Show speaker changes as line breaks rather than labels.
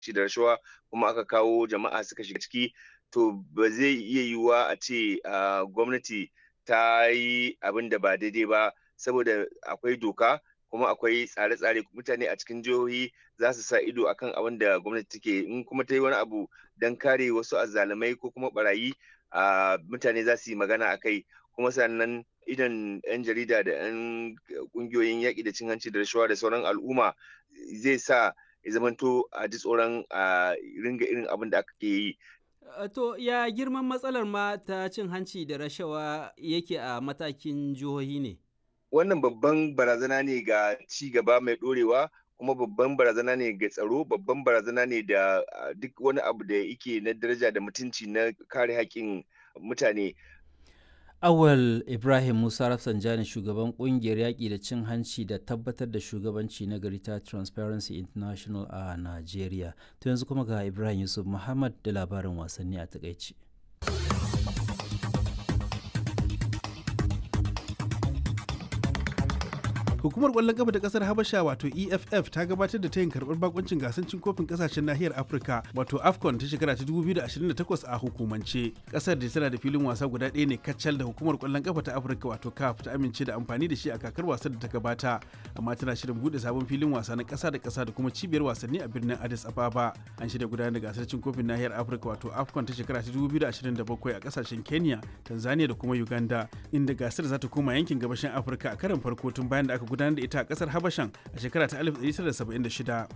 hanci da rashawa kuma aka kawo jama'a suka shiga ciki to ba zai iya yiwuwa a ce gwamnati ta yi abin da ba daidai ba saboda akwai doka kuma akwai tsare-tsare mutane a cikin jihohi za su sa ido akan abin da gwamnati take in kuma ta yi wani abu don kare wasu azzalumai ko kuma barayi mutane za su yi magana a kai kuma sannan idan 'yan jarida da 'yan kungiyoyin yaƙi da cin hanci da rashawa da sauran al'umma zai sa ya zamanto a ji tsoron a ringa irin abin da aka ke yi
To ya girman matsalar ma ta cin hanci da rashawa yake a matakin jihohi ne?
Wannan babban barazana ne ga ci gaba mai ɗorewa kuma babban barazana ne ga tsaro babban barazana ne da duk wani abu da yake na daraja da mutunci na kare haƙƙin mutane.
Awal Ibrahim Musa Rafsanjani shugaban kungiyar yaƙi da cin hanci da tabbatar da shugabanci na gari ta Transparency International a Najeriya. To yanzu kuma ga Ibrahim Yusuf Muhammad da labarin wasanni a takaici.
Hukumar ƙwallon kafa ta ƙasar Habasha wato EFF ta gabatar da tayin karɓar bakuncin gasar cin kofin ƙasashen nahiyar Afirka wato AFCON ta shekara ta 2028 a hukumance. Ƙasar da tana da filin wasa guda ɗaya ne kacal da hukumar ƙwallon kafa ta Afirka wato CAF ta amince da amfani da shi a kakar wasan da ta gabata, amma tana shirin buɗe sabon filin wasa na ƙasa da ƙasa da kuma cibiyar wasanni a birnin Addis Ababa. An shirya gudanar da gasar cin kofin nahiyar Afirka wato AFCON ta shekara ta 2027 a ƙasashen Kenya, Tanzania da kuma Uganda, inda gasar za ta koma yankin gabashin Afirka a karon farko tun bayan da aka gudanar da ita a kasar Habashan a shekara ta 1976.